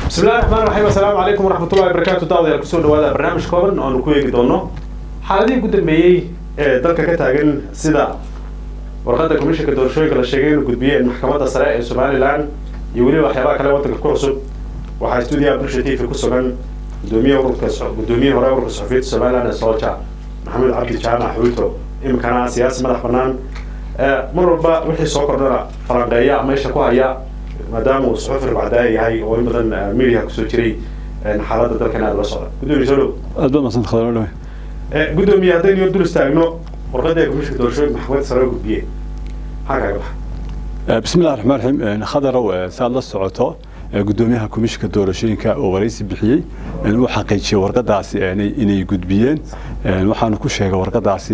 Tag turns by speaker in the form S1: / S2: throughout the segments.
S1: بسم الله الرحمن الرحيم السلام عليكم ورحمة الله وبركاته دعوة كسو دوادا برنامج كوبن oo ku eegi doono xaaladii ugu dambeeyay ee dalka ka taagan sida warqadda komishanka doorashooyinka la sheegay inuu gudbiyeen maxkamadda sare ee somalilan iyo weliba waxyaabaha kale waddanka ku cusub waxaa stuudiyaha bulsha t v ku sugan gudoomiye ururka gudoomiyihii hore ururka saxufiyiinta somalilan ee sooja maxamed cabdi jaamac xuuto iminkana siyaasi madax bannaan mar walba wixii soo kordhana falanqeeya meesha ku haya maadaama uu suxufi ribcadaaya yahay oo in badan media kusoo jiray xaaladda dalkan aada la socda gudoomiye soo dhow
S2: aad baad mahadsan khadar dhawe
S1: gudoomiye haddaynu yar dul istaagno warqadda komishanka doorashooyinka maxkamadda sare gudbiye maxaa kaaga baxa
S2: bismi illahi raxmaan raxiim khadarow saad la socoto gudoomiyaha komishanka doorashooyinka oo waraysi bixiyey uu xaqiijiyey warqadaasi inay gudbiyeen waxaanu ku sheegay warqadaasi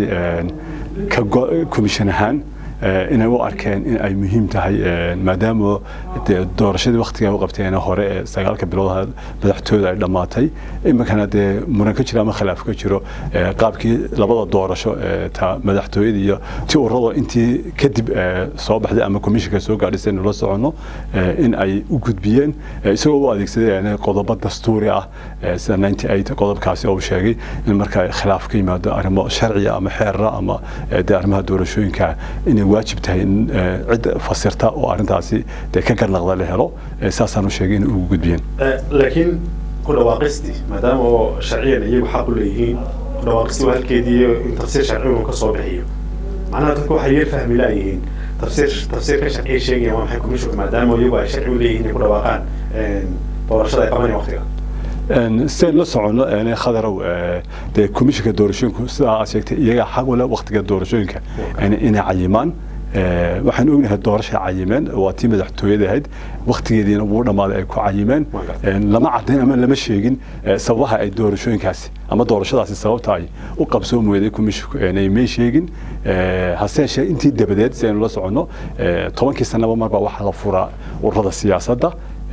S2: ka komishan ahaan inay u arkeen in ay muhiim tahay maadaama dee doorashadii waktiga u qabteen hore ee sagaalka bilood madaxtooyada ay dhammaatay iminkana dee muran ka jiro ama khilaaf ka jiro qaabkii labada doorasho ta madaxtooyada iyo ti ururada intii kadib soo baxday ama komishinka soo gaadhisay nula socono in ay u gudbiyeen isagoo u adeegsaday qodobo dastuuri ah sida ninety eight qodobkaasi oo sheegay in marka khilaaf ka yimaado arrimo sharciya ama xeerra ama dee arrimaha doorashooyinka inay waajib tahay in cid fasirta oo arrintaasi dee ka garnaqda la helo saasaanu sheegay inay ugu gudbiyeen
S1: laakiin ku dhawaaqisti maadaama oo sharciyan iyagu xaq u leeyihiin ku dhawaaqisti waa halkeedii in tafsiir sharci uu ka soo bixiyo macnaha dadku waxay yar fahmi laayihiin tafsiir tafsiirka sharciya sheegaya waa maxay commissionka maadaama iyagu ay sharci u leeyihiin inay ku dhawaaqaan doorashada ay qabanayaan waqtiga
S2: sidayn la socono khadarow dee komishinka doorashooyinku sidaa aad sheegtay iyaga xaq ule waktiga doorashooyinka inay cayimaan waxaan ognahay doorasha cayimeen waa tii madaxtooyada ahayd waktigeediina ugu dhammaaday ay ku cayimeen lama cadayn ama lama sheegin sababaha ay doorashooyinkaasi ama doorashadaasi sababta ay u qabsoon weyday komishinku may sheegin hase yeeshee intii dabadeed si aynu la soconno tobankii sanaba marba waxaa la furaa ururada siyaasadda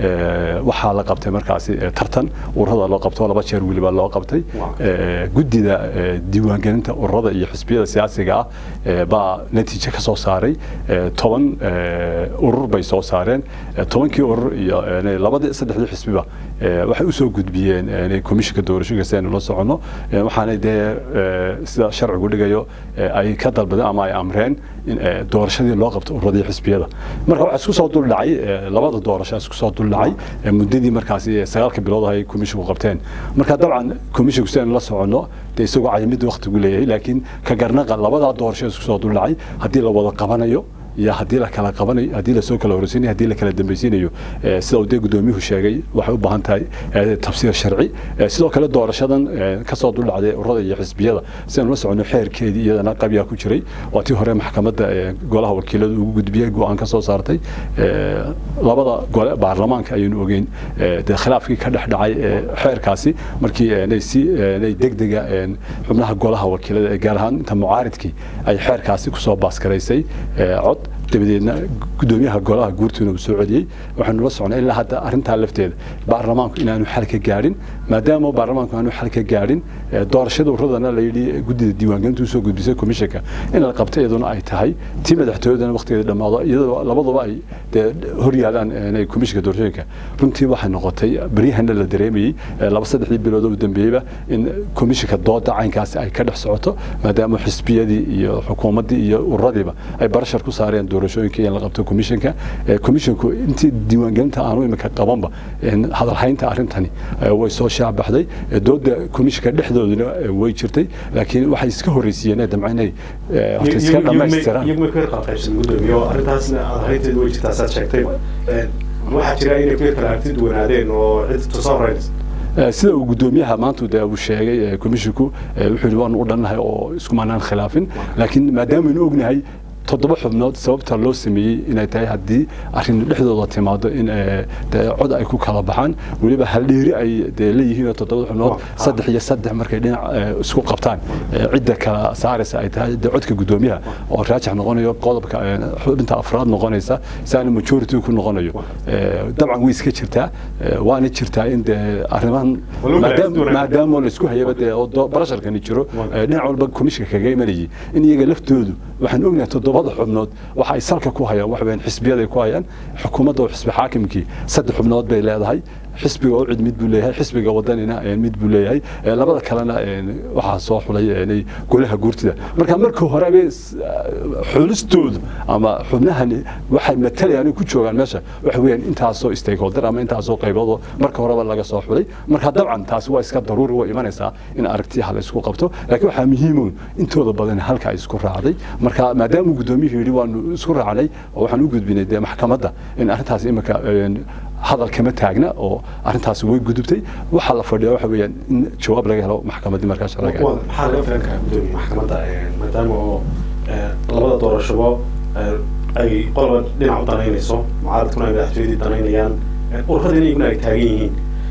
S2: waxaa la qabtay markaasi tartan ururada loo qabto laba jeer weliba loo qabtay guddida diiwaangelinta ururada iyo xisbiyada siyaasiga ah baa natiijo ka soo saaray toban urur bay soo saareen tobankii urur iyo labadii saddexdii xisbiba waxay usoo gudbiyeen komishinka doorashooyinka si aynu la soconno waxaanay dee sida sharcigu dhigayo ay ka dalbadeen ama ay amreen in doorashadii loo qabto ururadii xisbiyada marka waxaa isku soo duldhacay labada doorasho isku soo duldhacay muddadii markaasi sagaalka bilood ay komishinku qabteen marka dabcan komishinku si aynu la soconno dee isagoo cayimidda waktigu leeyahay laakiin ka garnaqa labadaa doorasho isku soo duldhacay haddii la wada qabanayo iyo haddii la kala qabanayo haddii lasoo kala horeysiinayo haddii la kala dambaysiinayo sida uu dee gudoomiyuhu sheegay waxay u baahan tahay tafsiir sharci sidoo kale doorashadan kasoo duldhacday ururada iyo xisbiyada si aan la socono xeerkeedii iyadana qabyaa ku jiray waa tii hore maxkamadda golaha wakiilada ugu gudbiyey go-aan ka soo saartay labada gole baarlamaanka ayaynu ogeyn dee khilaafkii ka dhex dhacay xeerkaasi markii si degdega xubnaha golaha wakiilada gaar ahaan inta mucaaridkii ay xeerkaasi kusoo baaskaraysay cod dabadeedna gudoomiyaha golaha guurtuuna uu soo celiyey waxaanu la socnay ilaa hadda arrintaa lafteeda baarlamaanku inaanu xal ka gaadhin maadaama baarlamaanku aanu xal ka gaadhin doorashada ururadana la yidhi guddida diiwaangelinta usoo gudbisay komishanka in la qabto iyaduna ay tahay tii madaxtooyadana waqtigeeda dhammaado iyadoo labaduba ay dee hor yaalaan komishanka doorashooyinka runtii waxay noqotay beryahana la dareemayey laba saddexdii bilood u dambeeyeyba in komishanka dooda caynkaasi ay ka dhex socoto maadaama xisbiyadii iyo xukuumaddii iyo ururadiiba ay barashar ku saareen doorashooyinka in la qabto komishanka komishinku intii diiwaangelinta aanu iminka qabanba hadalhaynta arrintani way soo shaabaxday dooda komishanka dhexdooduna way jirtay laakiin waxay iska horreysiiyeen ee damca inay horta iska dhammaystiraan
S1: iyaguma ka qalqaybsan gudoomiye oo arrintaasna hadalhaynteedu way jirtaa saad sheegtay waxaa jira inay ku kala aragti duwanaadeen oo cid tusoo horeynaysa
S2: sida uu gudoomiyaha maanta de uu sheegay komishinku wuxuu yidhi waanu u dhannahay oo iskumaanaan khilaafin laakiin maadaamanu ognahay toddoba xubnood sababta loo sameeyey inay tahay haddii arrin dhexdooda timaado in cod ay ku kala baxaan weliba haldheeri ay de leeyihiin oo toddobada xubnood saddex iyo saddex markay dhinac isku qabtaan cidda kala saaraysa ay tahay de codka gudoomiyaha oo raajix noqonayo qodobka xubinta afraad noqonaysa saana majority ku noqonayo dabcan way iska jirtaa waana jirtaa in de arrimahan maadaama laisku hayaba dee barasharkani jiro dhinac walba komishinka kaga imanayay in iyaga laftoodu waxaan ognahay toddobada xubnood waxa ay salka ku hayaan wax weyn xisbiyaday ku hayaan xukuumadda oo xisbi xaakimkii saddex xubnood bay leedahay xisbiga ucid mid buu leeyahay xisbiga wadanina mid buu leeyahay labada kalena waxaa soo xulay golaha guurtida marka marka horeba xulistoodu ama xubnahani waxay matalayaan ku joogaan meesha waxa weeyaan intaasoo stakeholder ama intaasoo qaybood marka horeba laga soo xulay marka dabcan taasi waa iska daruuri way imanaysaa in aragtiyaha la isku qabto laakiin waxaa muhiimoon intooda badan halka ay isku raacday marka maadaama gudoomiyuhu yidhi waanu isku raacnay oo waxaan u gudbinay dee maxkamadda in arrintaas imika hadal kama taagna oo arrintaasi way gudubtay waxaa la fadhiya waxa weeyaan in jawaab laga helo maxkamaddii markaa sharciga
S1: maxaa laga filan karaa gudoomiye maxkamadda maadaama oo labada doorashabo ay qolba dhinac u danaynayso mucaaradkuna ay madaxtooyadii danaynayaan ururada iyaguna ay taagan yihiin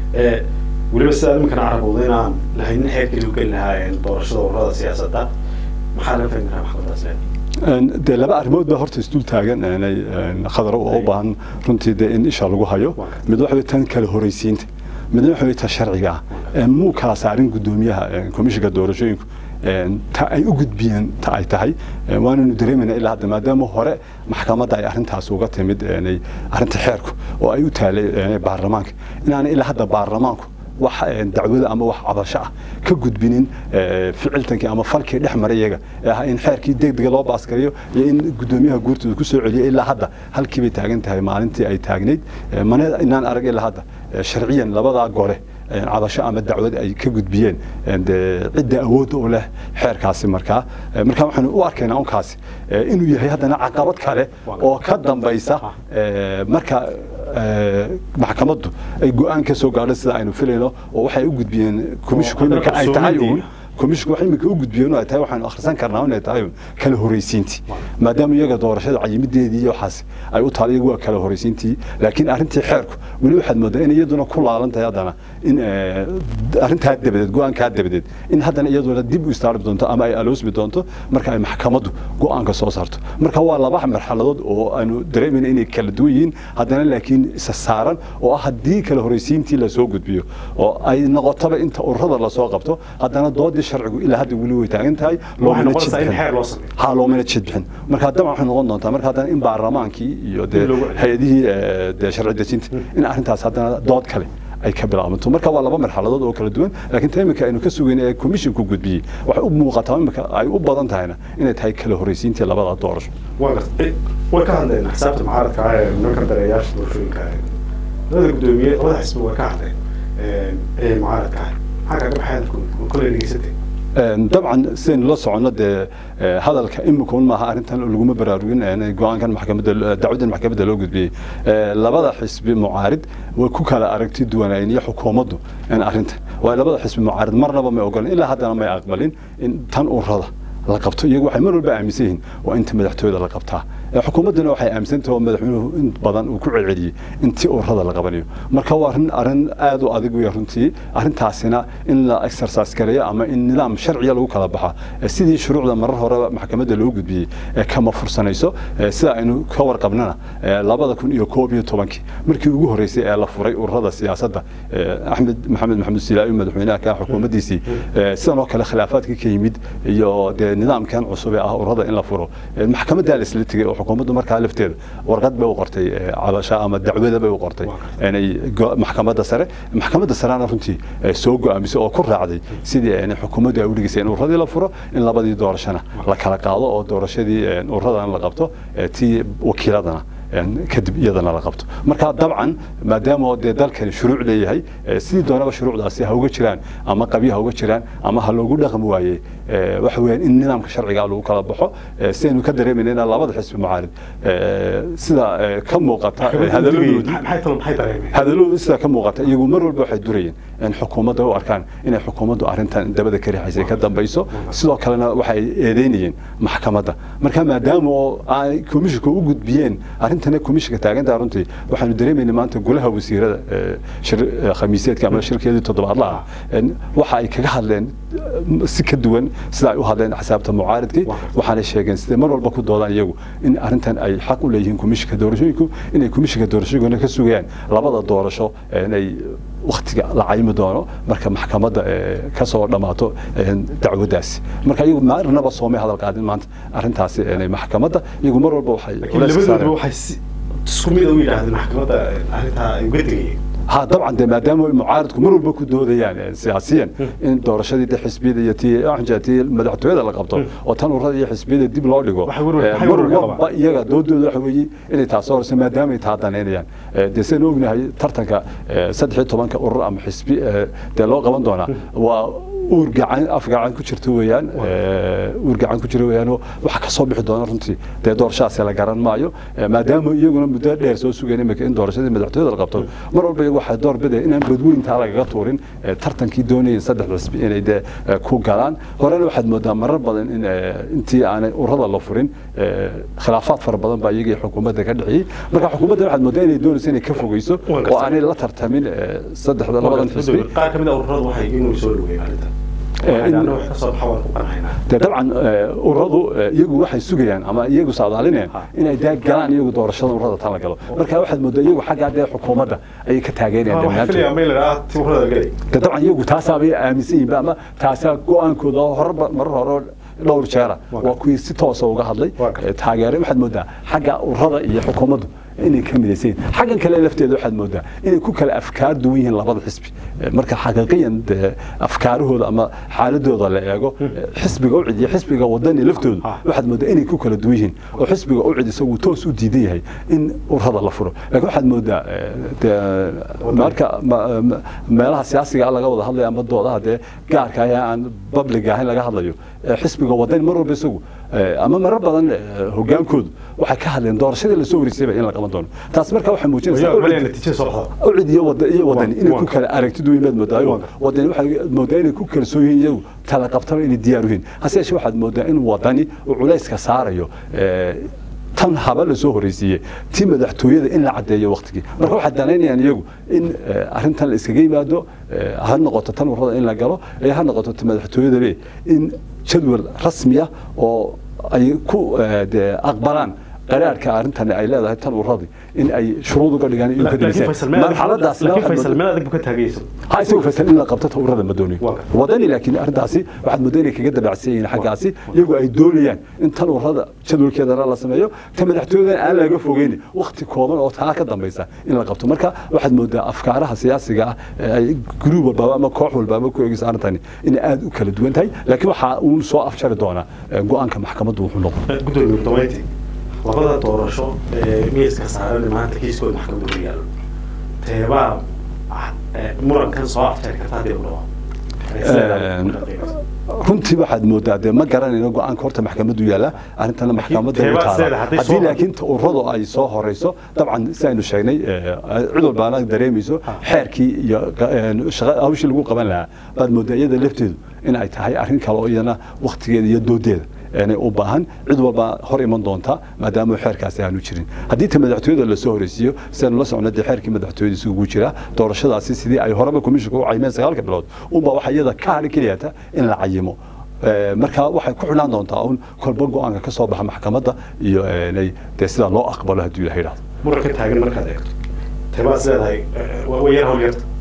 S1: weliba sidaa iminkana carabowda inaan lahaynin xeerkii u geli lahaa doorashada ururada siyaasadda maxaa laga filan karaa maxkamaddaas
S2: dee laba arrimood baa horta isdul taagan khadar oo u baahan runtii dee in isha lagu hayo mid waxa wey tan kala horaysiinta midna waxa wey ta sharciga ah muu kala saarin gudoomiyaha komishinka doorashooyinku ta ay u gudbiyeen ta ay tahay waananu dareemayna ilaa hadda maadaama hore maxkamadda ay arrintaas uga timid arrinta xeerku oo ay u taalay baarlamaanka inaana ilaa hadda baarlamaanku wax dacwada ama wax cabasho ah ka gudbinin ficiltankii ama falkii dhex maray iyaga ee ah in xeerkii degdega loo baaskariyo iyo in gudoomiyaha guurtooda ku soo celiyo ilaa hadda halkii bay taagan tahay maalintii ay taagnayd mana inaan arag ilaa hadda sharciyan labadaa gole cabasho ama dacwad ay ka gudbiyeen cidda awoodda u leh xeerkaasi markaa markaa waxaanu u arkaynaa unkaasi inuu yahay haddana caqabad kale oo ka dambaysa marka maxkamaddu ay go-aan ka soo gaadho sida aynu filayno oo waxay u gudbiyeen komishinku iminka ay tahay uun komishinku wax iminka u gudbiyeen ay tahay waxaanu akhrisan karnaa inay tahay kala horaysiintii maadaama iyaga doorashada cayimideedii iyo waxaas ay u taal iyagu waa kala horaysiintii laakiin arrintii xeerku weli waxaad moodaa in iyaduna ku laalan tahay haddana in arrintaa dabadeed go-aankaa dabadeed in haddana iyaduna dib u istaarbi doonto ama ay aloosmi doonto marka ay maxkamaddu go-aanka soo saarto marka waa laba marxaladood oo aanu dareemayna inay kala duwan yihiin haddana laakiin isa saaran oo ah haddii kala horaysiintii lasoo gudbiyo oo ay noqotaba inta ururada lasoo qabto haddana doodii sharcigu ilaa hadda weli way taagan tahay ha loomana jid bixin marka dabcan waxay noqon doontaa marka haddana in baarlamaankii iyo dee hay-adihii dee sharci dejinta in arrintaas haddana dood kale ay ka bilaabanto marka waa laba marxaladood oo kala duwan laakiin ta iminka aynu ka sugayn ee komishinku gudbiyey waxay u muuqataa iminka ay u badan tahayna inay tahay kala horaysiintii labada doorasho
S1: way ka hadleen xisaabta mucaaradka ah ee nimanka dareeyaasha doorashooyinka labada gudoomiye labada xisbi way ka hadleen ee mucaaradka ah maxaa kaga baxay hadalku kolay dhegeysatay
S2: dabcan sidaynu la soconno dee hadalka imika un maaha arrintan laguma baraarugin go-aankan maxkamadda dacwadan maxkamadda loo gudbiyey labada xisbi mucaarid way ku kala aragti duwanaayeen iyo xukuumaddu arrintan waayo labada xisbi mucaarid marnaba may ogolan ilaa haddana may aqbalin in tan urada la qabto iyagu waxay mar walba aaminsan yihiin waa inta madaxtooyada la qabtaa xukuumadduna waxay aaminsantahay oo madaxweynuhu in badan uu ku celceliyey intii ururada la qabanayo marka waa arrin arrin aad u adag weya runtii arrintaasina in la exercise gareeyo ama in nidaam sharciya lagu kala baxa sidii shuruucda marar hore maxkamadda loo gudbiyey kama fursanayso sida aynu ka warqabnana labada kun iyo koob iyo tobankii markii ugu horreysay ee la furay ururada siyaasadda axmed maxamed maxamed silaayo madaxweynaha ka xukuumaddiisii sidan oo kale khilaafaadkii ka yimid iyo dee nidaamkan cusub ee ah ururada in la furo maxkamaddaa la isla tegey oo xukuumaddu markaa lafteeda warqad bay u qortay cabasha ama dacwada bay u qortay maxkamadda sare maxkamadda sarena runtii soo go-aamisay oo ku raacday sidii xukuumaddu ay u dhigisay in ururadii la furo in labadii doorashana la kala qaado oo doorashadii ururadan la qabto tii wakiiladana kadib iyadana la qabto marka dabcan maadaama dee dalkani shuruuc leeyahay sidii doonaba shuruucdaasi ha uga jiraan ama qabyo ha uga jiraan ama ha loogu dhaqmi waaye waxa weeyaan in nidaamka sharciga lagu kala baxo sidaynu ka dareemayna in labada xisbi mucaarid sida ka muuqata hadalladooda sida ka muuqata iyagu mar walba waxay durayeen in xukuumadda u arkaan inay xukuumaddu arrintan dabada ka rixaysay ka dambayso sidoo kalena waxay eedeynayeen maxkamadda marka maadaama oo ay komishinku u gudbiyeen arintana komishinka taagantaa runtii waxaanu dareemayna maanta golaha wasiirada khamiiseedka ama shirkeedii toddobaadlaha waxa ay kaga hadleen si ka duwan sida ay u hadleen xisaabta mucaaridkii waxaanay sheegeen siday mar walba ku doodaan iyagu in arrintan ay xaq u leeyihiin komishinka doorashooyinku inay komishinka doorashooyinkuna ka sugayaan labada doorasho inay waktiga la caymi doono marka maxkamadda ka soo dhammaato dacwadaasi marka iyagu marnaba soomay hadal qaadin maanta arrintaasi maxkamadda iyagu mar walba waxay
S1: labadoodaba waxay isku mid u yidhaahdeen maxkamadda arrintaa ay uga tegayeen
S2: ha dabcan de maadaama mucaaradku mar walba ku doodayaan siyaasiyan in doorashadii de xisbiyada iyo tii anja tii madaxtooyada la qabto oo tan ururada iyo xisbiyada dib loo dhigo mar walba iyaga doodooda waxa weeye inay taasoo horse maadaama ay taa danaynayaan dee sidaan ognahay tartanka saddex iyo tobanka urur ama xisbi dee loo qaban doonaa waa uur gacan af gacan ku jirta weeyaan uur gacan ku jira weeyaan waxa ka soo bixi doona runtii dee doorashadaasi la garan maayo maadaama iyaguna muddo dheer soo sugeen imika in doorashadii madaxtooyada la qabto mar walba iyagu waxay door bidaya inaan badweyntaa lagaga tuurin tartankii doonayeen saddex xisbi inay dee ku galaan horena waxaad moodaa marar badan in intii aanay urada la furin khilaafaad fara badan baa iyagii xukuumadda ka dhexiyey marka xukuumadda waxaad moodaa inay doonayso inay ka fogeyso oo aanay la tartamin saddexda labadan xisbi
S1: qaar ka mid a ururadu waxay inuu soo dhaweeyeen arrintan
S2: de dabcan ururadu iyagu waxay sugayaan ama iyagu saadaalinayaan inay dee galaan iyagu doorashada ururada tan la galo marka waxaad moodaa iyagu xaggaa dee xukuumadda ayay ka taageerayaan de dabcan iyagu taasaabay aaminsan yihiin ama taasaa go-aankooda horeba marar hore dhowr jeera waa kuwii si toosa uga hadlay taageeray waxaad moodaa xagga ururada iyo xukuumaddu inay ka midaysan yihiin xaggan kale lafteeda waxaad moodaa inay ku kala afkaar duwan yihiin labada xisbi marka xaqiiqiyan dee afkaarahooda ama xaaladooda la eego xisbiga ucid iyo xisbiga wadani laftoodu waxaad moodaa inay ku kala duwan yihiin oo xisbiga ucid isagu toos u diidan yahay in urada la furo laakiin waxaad moodaa dee marka meelaha siyaasiga laga wada hadlayo ama doodaha dee gaarka ah aan public ahayn laga hadlayo xisbiga wadani mar walba isagu ama marar badan hogaankoodu waxay ka hadleen doorashadii lasoo wareysayba in la qaban doono taas marka waxay muujinaysaa ucid iyo iyo wadani inay ku kala aragti duwan baad moodaayo wadani waxay moodaa inay ku kalsoon yihiin iyagu tala qabtaba inay diyaar u yihiin hase yeeshee waxaad moodaa in wadani uu culayska saarayo tan haba la soo horeysiiyey tii madaxtooyada in la caddeeyo waktigii marka waxay danaynayaan iyagu in arrintan la iskaga yimaado ha noqoto tan urada in la galo ee ha noqoto ta madaxtooyadabe in jadwal rasmiya oo ay ku aqbalaan qaraarka arrintan ay leedahay tan uradii in ay shuruud uga dhigaan iyo kadibmarxaladaas ha isagu faysal in la qabto ta urada ma doonayo wadani laakiin arrintaasi waxaad moodaa inay kaga dabacsan yihiin xaggaasi iyagu ay doonayaan in tan urada jadwalkeedana la sameeyo ta madaxtooyadan aan laga fogeyn wakti kooban oo taa ka dambaysa in la qabto marka waxaad moodaa afkaaraha siyaasiga ah ay gruub walbaaba ama koox walbaaba ku eegaysa arrintani inay aada u kala duwan tahay laakiin waxaa uun soo afjari doonaa go-aanka maxkamaddu wuxuu noqon
S1: labada doorasho ee miiska saaran maanta kiiskooda maxkamadda ku yaalo teebaa murankan soo afjeer karta haddii ku
S2: runtii waxaad moodaa dee ma garanayno go-aanka horta maxkamaddu yaalla arrintana maxkamadda u taala haddii laakiin ururadu ay soo horeyso dabcan si aynu sheegnay cid walbaana dareemayso xeerkii iyo hawshii lagu qaban lahaa baad moodaa iyada lafteedu in ay tahay arrin kale oo iyana waktigeeda iyo doodeeda inay u baahan cid walba hor iman doonta maadaama xeerkaasi aanu jirin haddii ta madaxtooyada lasoo horeysiiyo sidaynu la socno dee xeerkii madaxtooyada isugu jira doorashadaasi sidii ay horeba komishinka u cayimeen sagaalka bilood unbaa waxa iyada ka hadhi keliyata in la cayimo marka waxay ku xidhaan doontaa un kolba go-aanka ka soo baxa maxkamadda iyo dee sidaa loo aqbalo haddii ilaha yidhahdo
S1: muranka taagan markaad eegto tebaas leedahay way yar hawl yarta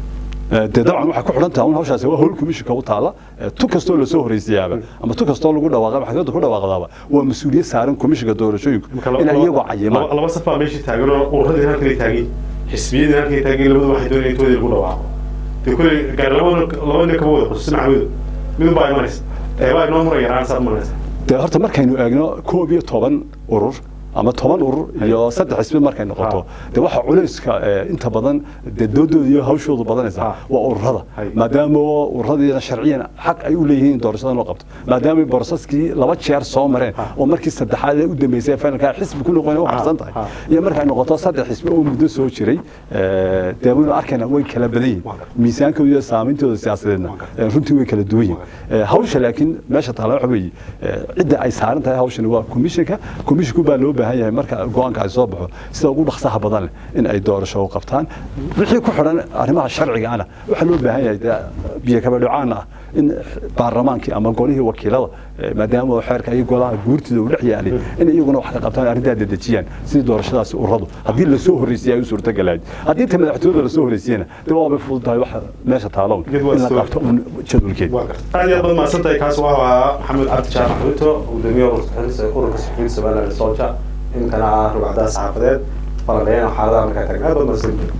S2: dee dabcan waxay ku xidhan tahay un hawshaasi waa howl komishinka u taala tu kastoo lasoo horeysiyaaba ama tu kastoo lagu dhawaaqa maxkamadda ku dhawaaqdaaba waa mas-uuliyad saaran komishinka doorashooyinku in iyagoo cayimaan
S1: laba saf baa meeshii taagan oo ururadii halkay taagin xisbiyadii halkay taagin labadu waxay doonayeen intoodii lagu dhawaaqo dee kuley gaar labada laba nin kama wada qususi maxamudu midun baa imanaysa teebaa inoo muran yaraan saad maranaysa
S2: dee horta markaynu eegno koob iyo toban urur ama toban urur iyo saddex xisbi markay noqoto de waxa culayska inta badan dee doodooda iyo hawshoodu badanaysa waa ururada maadaama ururadiina sharciyan xaq ay u leeyihiin in doorashada loo qabto maadaama borosaskii laba jeer soo mareen oo markii saddexaad ee u dambeysay finalka xisbi ku noqon u harsan tahay iyo markay noqoto saddex xisbi oo muddo soo jiray dee waynu arkayna way kala badan yihiin miisaankooda iyo saameyntooda siyaasadeedna runtii way kala duwan yihiin hawsha laakiin meesha taala waxa weeye cidda ay saaran tahay hawshani waa komishinka komishinku baa loo baahan yahay marka go-aanka ay soo baxo sida ugu dhaqsaha badan leh in ay doorasho u qabtaan wixii ku xidhan arrimaha sharciga ana waxaa loo baahan yahay biyo kabadhocaan ah in baarlamaankii ama golihii wakiilada maadaama xeerka iyo golaha guurtida uu dhex yaalay in iyaguna wax ka qabtaan arrintaa dedejiyaan sidii doorashadaasi uradu haddii lasoo horreysiyay ay u suurtagalayd haddii ta madaxtooyada lasoo horreysiyana de waabay fudud tahay waxa meesha taalown in la qabto un jadwalkeed
S1: aad iyo aad baad mahadsantahay kaas waa ahaa maxamed cabdi jaamac ruto gudoomiye ururka saxufiyiinta somaliland solja inkana ah rugcadaha saxaafadeed falanqeeyana xaaladaha markaa taagan aad baad mahadsantahay